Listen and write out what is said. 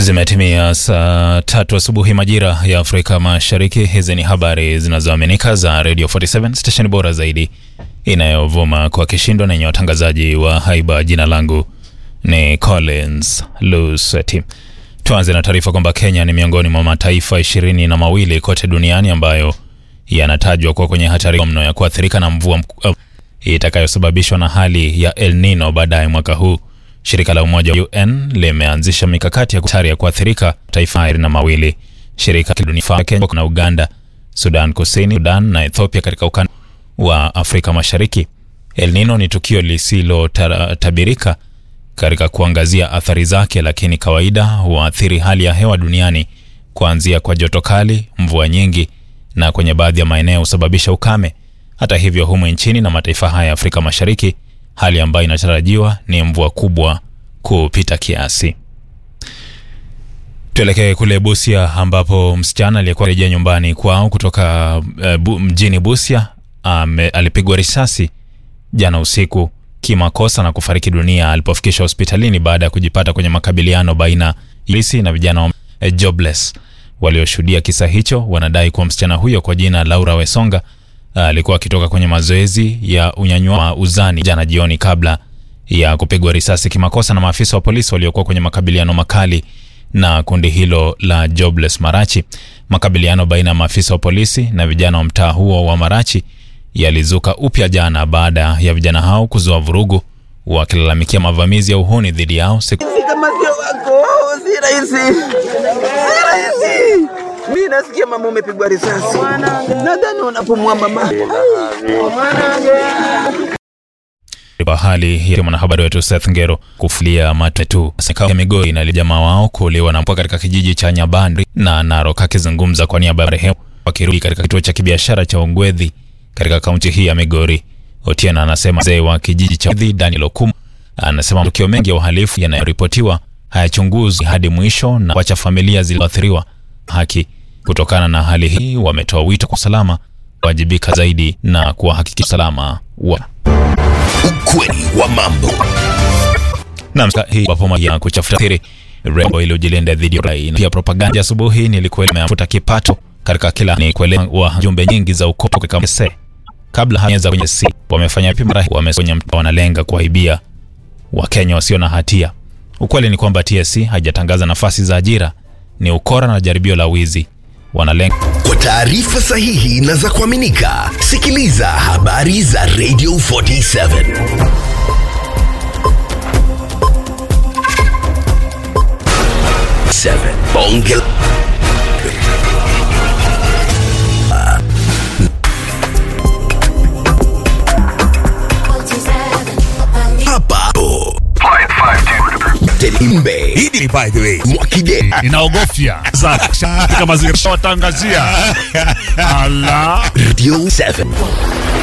Zimetimia saa tatu asubuhi majira ya Afrika Mashariki. Hizi ni habari zinazoaminika za Radio 47 stesheni bora zaidi inayovuma kwa kishindo na yenye watangazaji wa haiba. Jina langu ni Collins Luseti. Tuanze na taarifa kwamba Kenya ni miongoni mwa mataifa ishirini na mawili kote duniani ambayo yanatajwa kuwa kwenye hatari mno ya kuathirika na mvua mk- itakayosababishwa na hali ya El Nino baadaye mwaka huu. Shirika la Umoja wa UN limeanzisha mikakati ya hatari ya kuathirika taifa ishirini na mawili. Shirika la dunia Kenya na Uganda, Sudan Kusini, Sudan na Ethiopia katika ukanda wa Afrika Mashariki. El Nino ni tukio lisilotabirika katika kuangazia athari zake, lakini kawaida huathiri hali ya hewa duniani kuanzia kwa joto kali, mvua nyingi na kwenye baadhi ya maeneo husababisha ukame. Hata hivyo, humu nchini na mataifa haya ya Afrika Mashariki, hali ambayo inatarajiwa ni mvua kubwa kupita kiasi. Tuelekee kule Busia ambapo msichana aliyekuwa rejea nyumbani kwao kutoka uh, bu, mjini Busia um, alipigwa risasi jana usiku kimakosa na kufariki dunia alipofikishwa hospitalini baada ya kujipata kwenye makabiliano baina ya polisi na vijana wa eh, jobless. Walioshuhudia kisa hicho wanadai kuwa msichana huyo kwa jina Laura Wesonga alikuwa akitoka kwenye mazoezi ya unyanyua wa uzani jana jioni kabla ya kupigwa risasi kimakosa na maafisa wa polisi waliokuwa kwenye makabiliano makali na kundi hilo la Jobless Marachi. Makabiliano baina ya maafisa wa polisi na vijana wa mtaa huo wa Marachi yalizuka upya jana baada ya vijana hao kuzua vurugu wakilalamikia mavamizi ya uhuni dhidi yao siku kama sio wako si rahisi, si rahisi. Mi nasikia mama umepigwa risasi, nadhani unapumua mama. kwa hali ya mwanahabari wetu Seth Ngero kufulia matetu ya Migori na jamaa wao kuuliwa na mpwa katika kijiji cha Nyabandri na Narok. Akizungumza kwa niaba ya marehemu wakirudi katika kituo cha kibiashara cha Ongwethi katika kaunti hii ya Migori, Otieno anasema mzee wa kijiji cha Ongwethi Daniel Okumu anasema matukio mengi ya uhalifu yanayoripotiwa hayachunguzwi hadi mwisho na kuacha familia zilizoathiriwa haki. Kutokana na hali hii, wametoa wito kwa usalama kuwajibika zaidi na kuwahakikisha usalama wa Ukweli wa mambo. Naam, hii wapo ya kuchafuta siri rembo ili ujilinde dhidi ya rai. Pia propaganda asubuhi nilikuwa nimefuta kipato katika kila ni kuelewa wa jumbe nyingi za ukopo katika mse. Kabla hajaanza kwenye si wamefanya vipi mara wamesonye wanalenga kuwaibia Wakenya wasio na hatia. Ukweli ni kwamba TSC haijatangaza nafasi za ajira, ni ukora na jaribio la wizi. Wanalenga Kwa taarifa sahihi na za kuaminika, sikiliza habari za Radio 47. Seven. Bonge hapa Telimbe Hii by the way Mwakige inaogofya za kama zilishawatangazia ala Radio 7